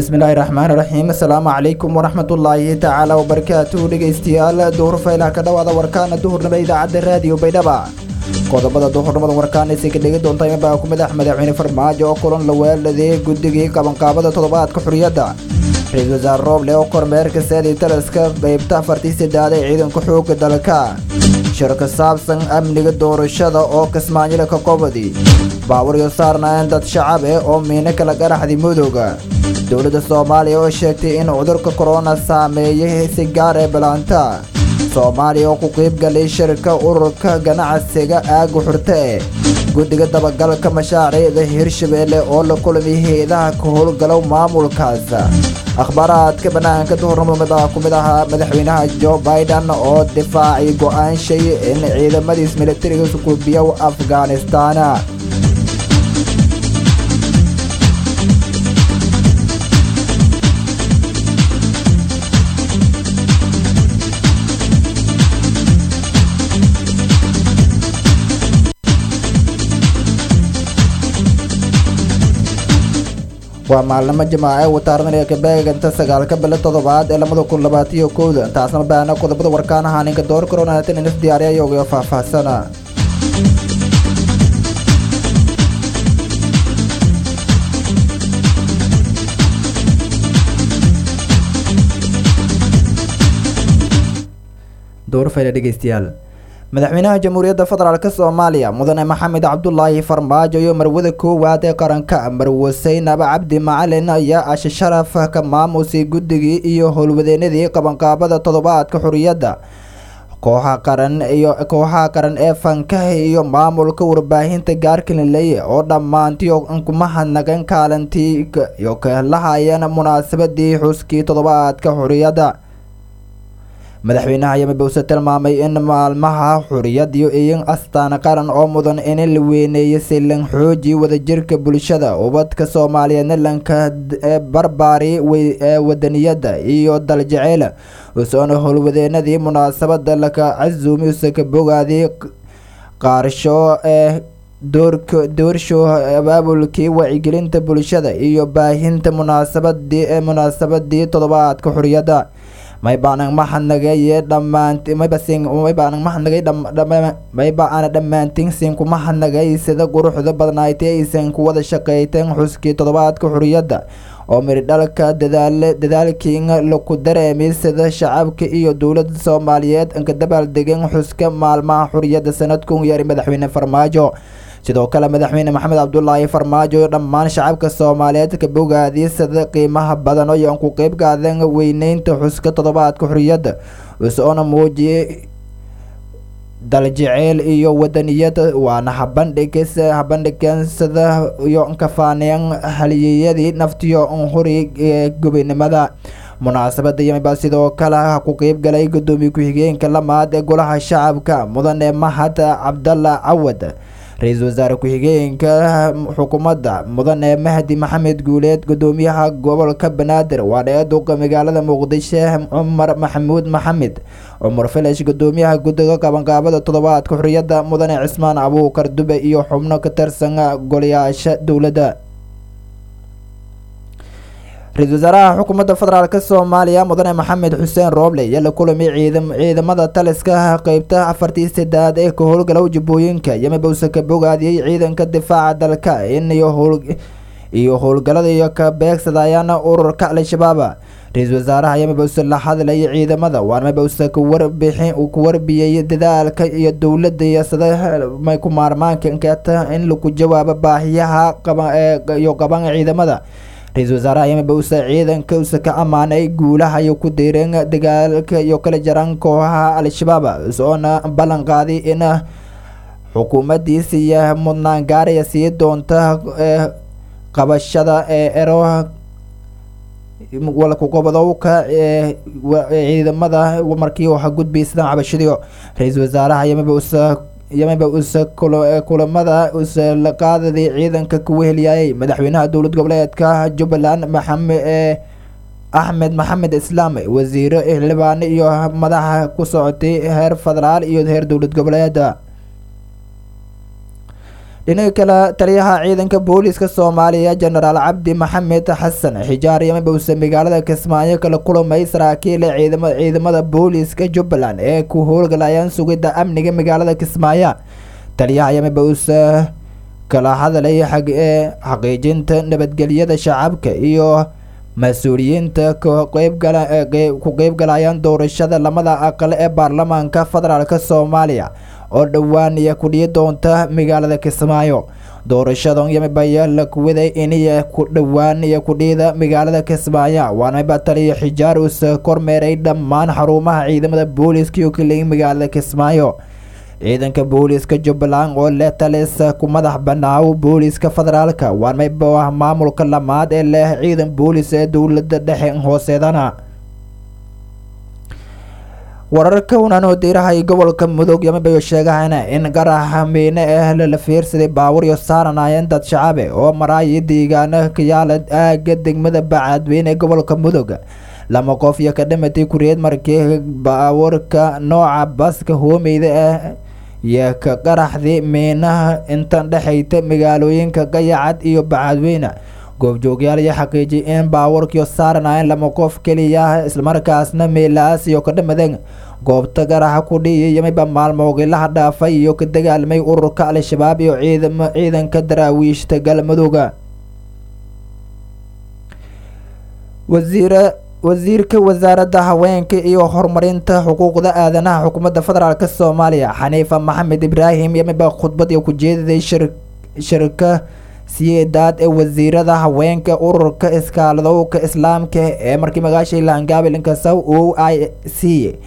bismillaahi raxmaani raxiim asalaamu calaykum waraxmatullaahi tacaala wabarakaatuhu dhegaystayaal duhur faylaha ka dhowaada warkaana duhurnimo idaacadda raadiyo baydhaba qodobada duhurnimada warkaanaysa ka dhegi doonta imabaa ku madax madaxweyne farmaajo oo kulan la weeladay guddigii qabanqaabada toddobaadka xuriyadda ra-iisul wasaare rooble oo kormeerka saadi taliska qaybta afartii saddeaad ee ciidanka xoogga dalka shir ka saabsan amniga doorashada oo kismaanyila ka qobadi baawaryo saarnaayeen dad shacab eh oo miino kala garaxday mudooga dowladda soomaaliya oo sheegtay in cudurka korona saameeyay si gaar ee balaanta soomaaliya oo ku qiybgalay shirka ururka ganacsiga aaga xurte eh guddiga dabagalka mashaariicda hirshabeelle oo la kulmay hay-adaha ka howlgalow maamulkaas akhbaaraadka bannaanka duhurnimada ku mid ahaa madaxweynaha jo biden oo difaacay go-aanshay in ciidamadiis militariga sukuubiyow afghanistan waa maalnimo jimaace wataarnaniga kabeeganta sagaalka bilo toddobaad ee lamada kun labaatiyo kowda taasna baana qodobada warkaan ahaa ninka door koronatan inas diyaariya yogayo faahfaahsana doorfayla dhegeystayaal madaxweynaha jamhuuriyadda federaalk soomaaliya mudane maxamed cabdulaahi farmaajo iyo marwada koowaad ee qaranka marwe saynab cabdi macalin ayaa ashe sharaf ka maamusay guddigii iyo howlwadeenadii qabanqaabada toddobaadka xuriyadda kooxa qaran iyo kooxaha qaran ee fankaha iyo maamulka warbaahinta gaarkalinleye oo dhammaantiyo kuma hadnagan kaalintii iyo ka lahayeen munaasabadii xuskii toddobaadka xuriyadda madaxweynaha yamabowse tilmaamay in maalmaha xuriyadiyo iyin astaan qaran oo mudan in la weyneeyo si lan xooji wadajirka bulshada ubadka soomaaliyeedna lanka barbaari ee wadaniyada iyo daljaceyl usoona howlwadeenadii munaasabada laka casuumi usaka bogaadii qaarsho ee doorka doorshow abaabulkii wacyigelinta bulshada iyo baahinta munaasabadii ee munaasabadii toddobaadka xuriyadda maybaanan mahadnagaye dhammaant maybasin maybaanan mahadnagay mayba aana dhammaantiin siin kuma hadnagay sida quruxda badnaaytay aysan ku wada shaqeyteen xuskii toddobaadka xuriyadda oo miridhalka dadaale dadaalkiin laku dareemay sida shacabka iyo dowladda soomaaliyeed anka dabaaldegeen xuska maalmaha xuriyadda sanadkun yari madaxweyne farmaajo sidoo kale madaxweyne maxamed cabdulaahi farmaajo dhammaan shacabka soomaaliyeed ka bogaadiyay sida qiimaha badan oo aan ku qeyb qaadan weyneynta xuska toddobaadka xuriyadda usoona muujiyay daljaceyl iyo wadaniyada waana habandhigis habandhigan sida iyo kafaaneen haliyeyadii naftiyo huri ee gobinimada munaasabada yamiba sidoo kale ku qeyb galay gudoomiye ku-xigeenka lamaad ee golaha shacabka mudane mahad cabdalla cawad ra-iisul wasaare ku-xigeenka xukuumadda mudane mahdi maxamed guuleed gudoomiyaha gobolka banaadir waana duqa magaalada muqdisho cumar maxamuud maxamed cumar filash gudoomiyaha guddiga qabanqaabada toddobaadka xuriyadda mudane cismaan abuukar dube iyo xubno ka tirsan golayaasha dowladda ra-iisul wasaaraha xukuumadda federaalk soomaaliya mudane maxamed xuseen rooble ayaa la kulamay ciidamada taliska qeybta afartii saddeaad ee ka howlgalow jubbooyinka yamabowse ka bogaadiyey ciidanka difaaca dalka in iyo howlgalada iyo ka beegsadayaan ururka al-shabaab ra-iisul wasaaraha yamabowse la hadlayay ciidamada waana mabowse kuwarbixin ku warbiyey dadaalka iyo dowladda iyo sida may ku maarmaanka nketa in lagu jawaabo baahiyaha iyo qaban ciidamada ra-iisul wasaaraha yamabowse ciidanka use ka ammaanay guulaha iyo ku diireen dagaalka iyo kala jaran kooxaha al-shabaab soona ballan qaaday in xukuumaddiisa iyo mudnaan gaaraya sii doonta qabashada ee ero walkuqobadowka ee ciidamada markii waxa gudbaysa cabashadiyo ra-iisul wasaaraha yamabowse yamaba use kulamada use la qaadaday ciidanka ku wehelyaayay madaxweynaha dowlad goboleedka jubbaland maxamed ee axmed maxamed islaam wasiiro xildhibaano iyo madaxa ku socotay heer federaal iyo heer dowlad goboleeda dhinaca kale taliyaha ciidanka booliiska soomaaliya jenaraal cabdi maxamed xasan xijaar yamiba uuse magaalada kismaayo kala kulamay saraakiil ciidamada booliiska jubbaland ee ku howlgalayaan sugidda amniga magaalada kismaayo taliyaha yamiba uuse kala hadlay xaqiijinta nabadgelyada shacabka iyo mas-uuliyiinta ku qeybgalayaan doorashada lamada aqal ee baarlamaanka federaalk soomaaliya oo dhowaan iya kudhiyi doonta magaalada kismaayo doorashadan yamibaya la kuwaday iniya ku dhowaan iyo kudhiyada magaalada kismaayo waanaba taliya xijaar uuse kormeeray dhammaan xarumaha ciidamada booliiska iyo kaleyi magaalada kismaayo ciidanka booliiska jubbaland oo leh talis ku madax banaaw booliiska federaalka waanmayba ah maamulka lamaad ee leh ciidan booliis ee dowlada dhexe hooseedana wararka unanoo diirahay gobolka mudug yamibayo sheegahayna in garaxa miine ah lala fiirsaday baawuryo saaranayeen dad shacabe oo maraayi deegaana kayaala aaga degmada bacadweyne ee gobolka mudug lama qof iyo ka dhimatay kuriyeed markii baawurka nooca baska hoomeyda ah iyo ka qaraxday miinaha intan dhexayta magaalooyinka gayacad iyo bacadweyne goobjoogyaal iyo xaqiijiyay in baawarkiio saaranayeen lama qof keliya islamarkaasna meelaas iyo ka dhamadeen goobta garaxa ku dhiiya yamiba maalmoogilaha dhaafay iyo ka dagaalmay ururka al-shabaab iyo ciidam ciidanka daraawiishta galmudugga wasiira wasiirka wasaaradda haweenka iyo horumarinta xuquuqda aadanaha xukuumadda federaalk soomaaliya xaniifa maxamed ibraahim yamiba khudbadii ku jeediday shirka siyeedaad ee wasiirada haweenka ururka iskaaladowka islaamka ee markii magaashay laangaabilinka saw o i c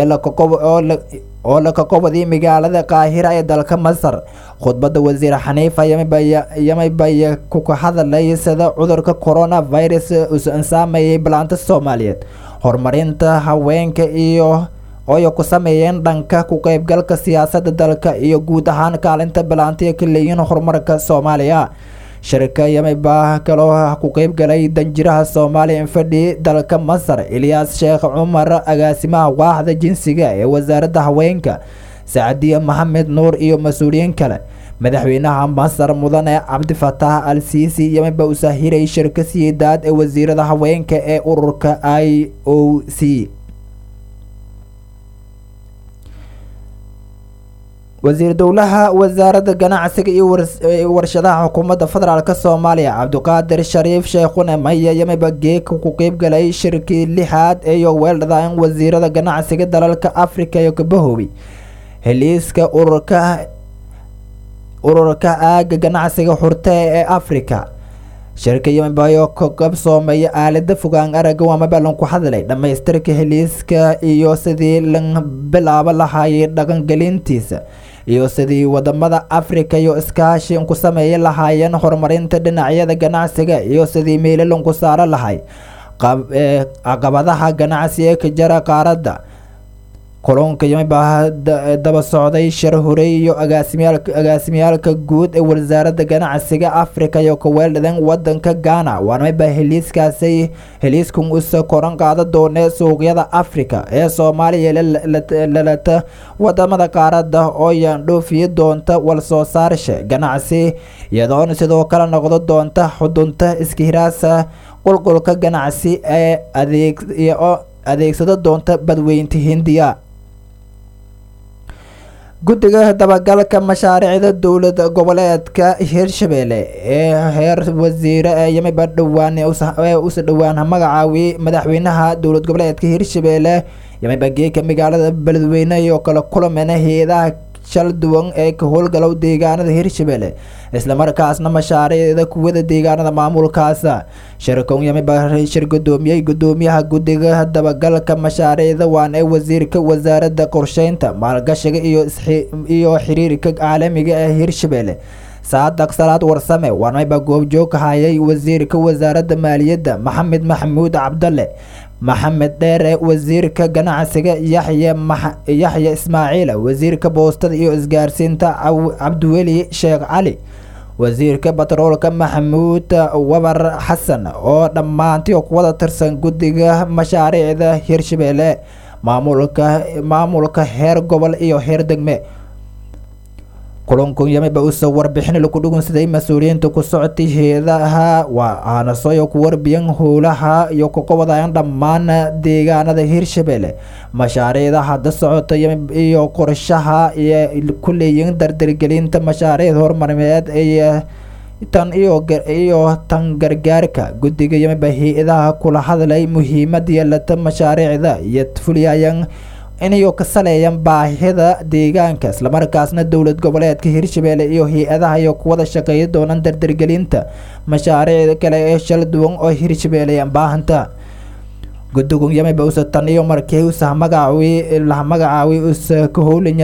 oo la kakobadii magaalada qaahira ee dalka masar khudbadda wasiir xaniifa yamibaya kuka hadalay sida cudurka coronavirus usan saameeyay balaanta soomaaliyeed horumarinta haweenka iyo ooy ku sameeyeen dhanka ku qeybgalka siyaasadda dalka iyo guud ahaan kaalinta balaantiya ka leeyihiin horumarka soomaaliya shirka yamiba kaloo ku qeybgalay danjiraha soomaaliya infadhi dalka masar ilyaas sheekh cumar agaasimaha waaxda jinsiga ee wasaaradda haweenka sacdiya maxamed nuur iyo mas-uuliyiin kale madaxweynaha masar mudane cabdifataax al siisi yamiba usaahiray shirka siyeedaad ee wasiirada haweenka ee ururka i o c wasiir dowlaha wasaaradda ganacsiga iyo warshadaha xukuumadda federaalk soomaaliya cabdiqaadir shariif sheekhune maya yamiba geeka ku qeybgalay shirkii lixaad iyo weeldhadaan wasiirada ganacsiga dalalka africa iyo kabahoobi heliiska ururka ururka aaga ganacsiga xurte ee africa shirka yamibayo ka qabsoomeeya aalada fogaan araga waamaba lanku hadlay dhammaystirka heliiska iyo sidii lan bilaabo lahaayay dhaqangelintiisa iyo sidii wadamada africa iyo iskaashi ku sameeya lahaayeen horumarinta dhinacyada ganacsiga iyo sidii meelalanku saaro lahay caqabadaha ganacsi ee ka jara qaaradda kulunka yamiba daba socday shir horey iyo agaasimyaalka guud ee wasaaradda ganacsiga africa iyo kaweeldhadan wadanka ghana waanamiba heliiskaasay heliiskan usa koran qaada doonee suuqyada africa ee soomaaliya lalata wadamada qaaradda oo yaandhoofiyi doonta walsoo saarsha ganacsi iyadoona sidoo kale noqdo doonta xudunta iskahiraasa qulqulka ganacsi ee adeeg adeegsado doonta badweynta hindiya guddiga dabagalka mashaariicda dowlad goboleedka hirshabelle ee heer wasiire ee yamiba dhowaan usa dhowaan magacaawiyey madaxweynaha dowlad goboleedka hirshabelle yamiba geeka magaalada beledweyne iyo kala kulamena hay-adaha shal duwan ee ka howlgalow deegaanada hirshabelle islamarkaasna mashaariicda kuwada deegaanada maamulkaasa shirkan yamiba shir gudoomiyey gudoomiyaha guddiga dabagalka mashaariicda waan ee wasiirka wasaaradda qorsheynta maalgashiga iyo xiriirka caalamiga ee hirshabelle saadaq salaad warsame waanmayba goobjoog hayay wasiirka wasaaradda maaliyadda maxamed maxamuud cabdalle maxamed dheere wasiirka ganacsiga yaxye yaxye ismaaciil wasiirka boostada iyo isgaarsiinta cabdiweli sheekh cali wasiirka batroolka maxamuud wabar xasan oo dhammaantii kuwada tirsan guddiga mashaariicda hirshabelle maamulka maamulka heer gobol iyo heer degme kulanku yamiba usoo warbixin lagu dhugunsaday mas-uuliyiinta ku socotay heedaha waa aanasoyo ku warbiyan howlaha iyo kuqobadayan dhammaan deegaanada hirshabelle mashaariicda hadda socota iyo qorshaha iyo ku leeyihin dardargelinta mashaariicda horumarineed iyo tan iyo tan gargaarka guddiga yamiba hay-adaha kula hadlay muhiimada yeelata mashaariicda iyo fuliyayan inayo ka saleeyan baahida deegaanka islamarkaasna dowlad goboleedka hirshabelle iyo hay-adaha iyo kuwada shaqeeya doonaan dardargelinta mashaariicda kale ee shala duwan oo hirshabelle baahanta guddigu yamiba usa tan iyo markii usa magacaawi laha magacaawi usa ka howlanya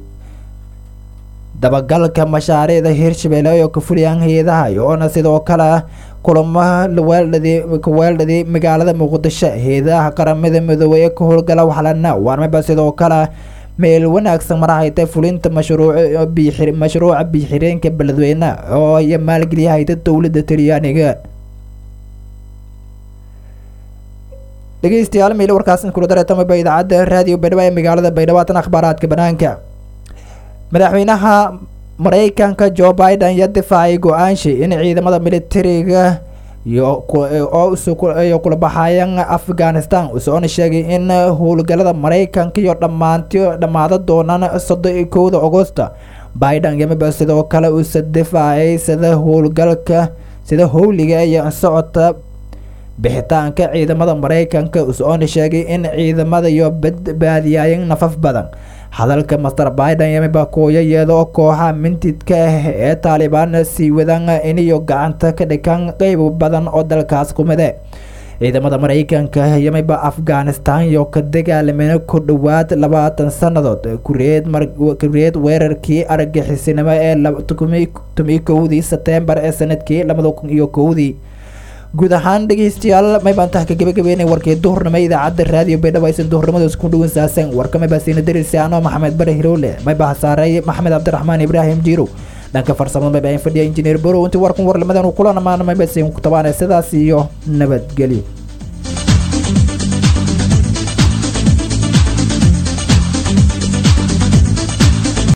dabagalka mashaariicda hirshabelle oo ka fuliyaan hay-adaha iyoona sidoo kale kulamo kaweeldhadii magaalada muqdisho hay-adaha qaramada midoobey ee ka howlgala waxlana waarmaba sidoo kale meel wanaagsan marahayta fulinta mashruuca biixireenka beledweyne oo iyo maalgeliyahayda dowladda talyaaniga dhegeystayaal meel warkaas kula dareetamaba idaacadda raadiyo baydhabo ee magaalada baydhabo haatan akhbaaraadka banaanka madaxweynaha mareykanka jo biden ya difaacay go-aanshi in ciidamada militariga iyo kula baxayan afghanistan usoona sheegay in howlgalada mareykanka iyo dhammaanti dhammaada doonaan soddon iyo kowda agosta biden yamiba sidoo kale usa difaacay sida howlgalka sida howliga iyo socota bixitaanka ciidamada mareykanka usoona sheegay in ciidamada iyo badbaadiyayan nafaf badan hadalka master biden yamiba kuuya iyadoo kooxa mintidka ah ee taalibaan sii wadaan iniyo gacanta ka dhigan qeyb badan oo dalkaas kumide ciidamada mareykanka yamiba afghanistan iyo ka dagaalameen ku dhowaad labaatan sannadood kureed weerarkii argaxisinimo ee tomi kowdii setembar ee sanadkii labada kun iyo kowdii guud ahaan dhegeystayaal maybaantaha ka gabagabeynay warkii duhurnimo idaacadda raadiyo baydhabo aysan duhurnimadaas ku dhawinsaaseen warka maybaasiina darisaano maxamed bare hirowle maybaha saaray maxamed cabdiraxmaan ibraahim jiirow dhanka farsamada mayba fadhiya injineer borow intii warkan warlimadan uu kula dhamaana maybaasiin ku tabaanay sidaas iyo nabadgelyo